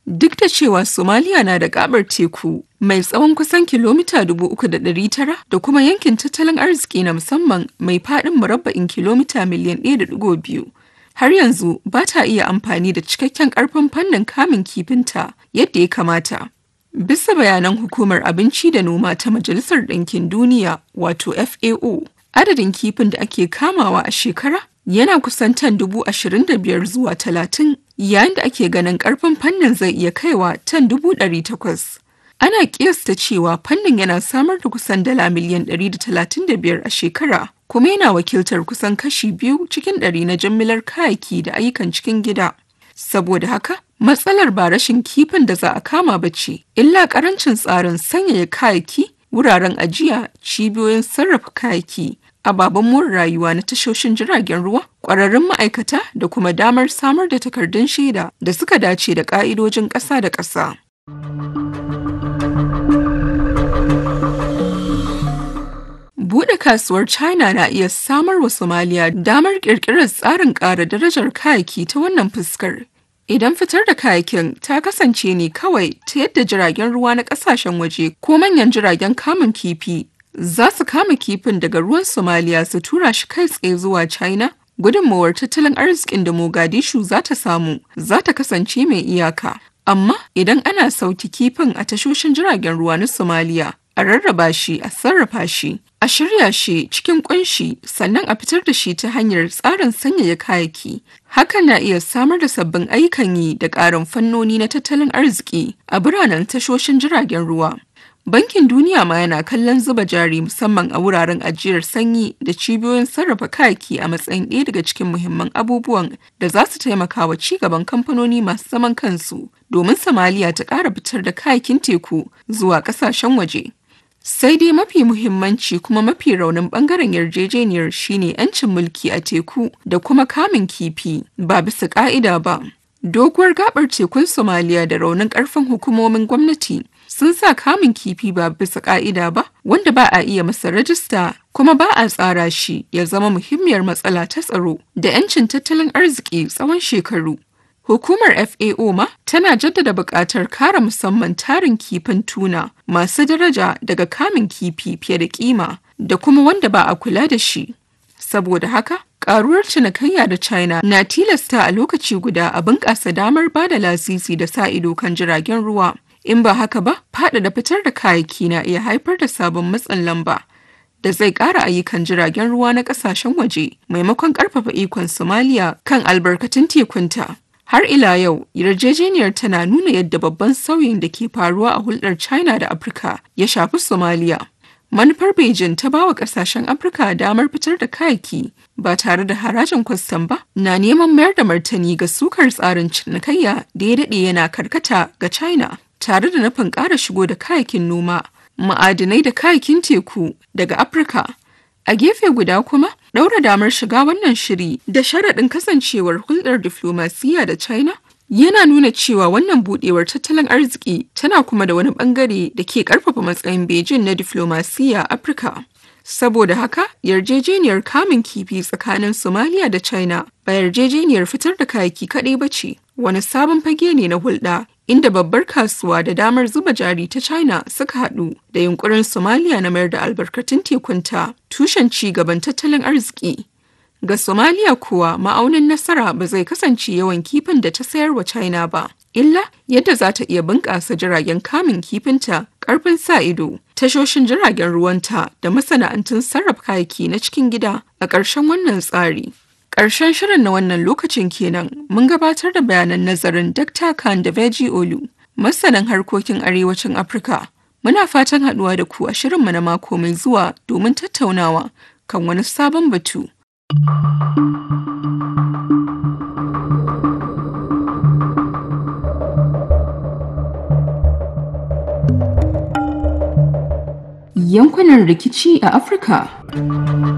Duk da cewa Somalia na da gabar teku mai tsawon kusan kilomita 3,900 da kuma yankin tattalin arziki na musamman mai faɗin murabba'in kilomita miliyan 1.2, har yanzu ba ta iya amfani da cikakken ƙarfin fannin kamun kifinta yadda ya kamata. Bisa bayanan Hukumar Abinci da Noma ta Majalisar Ɗinkin Duniya wato FAO, adadin kifin da ake kamawa a shekara yana kusan tan dubu ashirin da biyar zuwa talatin yayin da ake ganin karfin fannin zai iya kaiwa tan dubu ɗari takwas. Ana kiyasta cewa fannin yana samar da kusan dala miliyan ɗari da talatin da biyar a shekara kuma yana wakiltar kusan kashi biyu cikin ɗari na jimillar kayayyaki da ayyukan cikin gida. Saboda haka, matsalar ba rashin kifin da za a kama ba ce, illa ƙarancin tsarin sanyaya kayayyaki, wuraren ajiya, cibiyoyin sarrafa kayayyaki, ababen more rayuwa na tashoshin jiragen ruwa ƙwararrun ma'aikata da kuma damar samar da takardun shaida da suka dace da ƙa'idojin ƙasa da ƙasa. Buɗe kasuwar China na iya samar wa Somalia damar ƙirƙirar tsarin ƙara darajar kayayyaki ta wannan fuskar. Idan fitar da kayayyakin ta kasance ne kawai ta yadda jiragen ruwa na ƙasashen waje ko manyan jiragen kamun kifi za su kama kifin daga ruwan Somalia su tura shi kai tsaye zuwa China, gudunmawar tattalin arzikin da Mogadishu za ta samu za ta kasance mai iyaka. Amma idan ana sauki kifin a tashoshin jiragen ruwa na Somalia, a rarraba shi, a sarrafa shi, a shirya shi cikin kunshi sannan a fitar da shi ta hanyar tsarin sanyaya kayayyaki. Hakan na iya samar da sabbin ayyukan yi da ƙarin fannoni na tattalin arziki a biranen tashoshin jiragen ruwa. Bankin Duniya ma yana kallon zuba jari musamman a wuraren ajiyar sanyi da cibiyoyin sarrafa kayaki a matsayin ɗaya daga cikin muhimman abubuwan da za su taimaka wa ci gaban kamfanoni masu zaman kansu domin Somalia ta ƙara fitar da kayakin teku zuwa ƙasashen waje. Sai dai mafi muhimmanci kuma mafi raunin bangaren yarjejeniyar shine 'yancin mulki a teku da kuma kamun kifi ba bisa ƙa'ida ba. Doguwar gabar tekun Somalia da raunin ƙarfin hukumomin gwamnati sun sa kamun kifi ba bisa ka'ida ba wanda ba a iya masa rajista kuma ba a tsara shi ya zama muhimmiyar matsala ta tsaro da 'yancin tattalin arziki tsawon shekaru. Hukumar FAO ma tana jaddada buƙatar kare musamman tarin kifin tuna masu daraja daga kamun kifi fiye da kima da kuma wanda ba a kula da shi. Saboda haka, ƙaruwar cinikayya da China na tilasta a lokaci guda a bunƙasa damar ba da lasisi da sa ido kan jiragen ruwa. In ba haka ba, faɗaɗa fitar da kayayyaki na iya haifar da sabon matsin lamba da zai ƙara ayyukan jiragen ruwa na ƙasashen waje maimakon ƙarfafa ikon Somalia kan albarkatun tekunta. Har ila yau, yarjejeniyar tana nuna yadda babban sauyin da ke faruwa a hulɗar China da Afirka ya shafi Somalia. Manufar Beijing ta bawa ƙasashen Afirka damar fitar da kayayyaki ba tare da harajin kwastam ba na neman mayar da martani ga sukar tsarin cinikayya da ya daɗe yana karkata ga China. tare da nufin ƙara shigo da kayakin noma, ma'adinai da kayakin teku daga Afirka. A gefe guda kuma, ɗaura damar shiga wannan shiri da sharaɗin kasancewar hulɗar diflomasiyya da China yana nuna cewa wannan buɗewar tattalin arziki tana kuma da wani ɓangare da ke ƙarfafa matsayin Beijing na diflomasiyya Afirka. Saboda haka, yarjejeniyar kamun kifi tsakanin Somalia da China ba yarjejeniyar fitar da kayaki kaɗai ba ce, wani sabon fage ne na hulɗa inda babbar kasuwa da damar zuba jari ta China suka haɗu da yunkurin Somalia na mayar da albarkatun tekunta tushen ci gaban tattalin arziki. Ga Somalia kuwa ma'aunin nasara ba zai kasance yawan kifin da ta sayar wa China ba, illa yadda za ta iya bunƙasa jiragen kamun kifinta, ƙarfin sa ido, tashoshin jiragen ruwanta da masana'antun sarrafa kayaki na cikin gida a ƙarshen wannan tsari. Ƙarshen shirin na wannan lokacin kenan mun gabatar da bayanan nazarin Dr. Khan da Veji Olu, masanin harkokin arewacin Afirka. Muna fatan haɗuwa da ku a shirinmu na mako mai zuwa domin tattaunawa kan wani sabon batu. Yankunan rikici a Afirka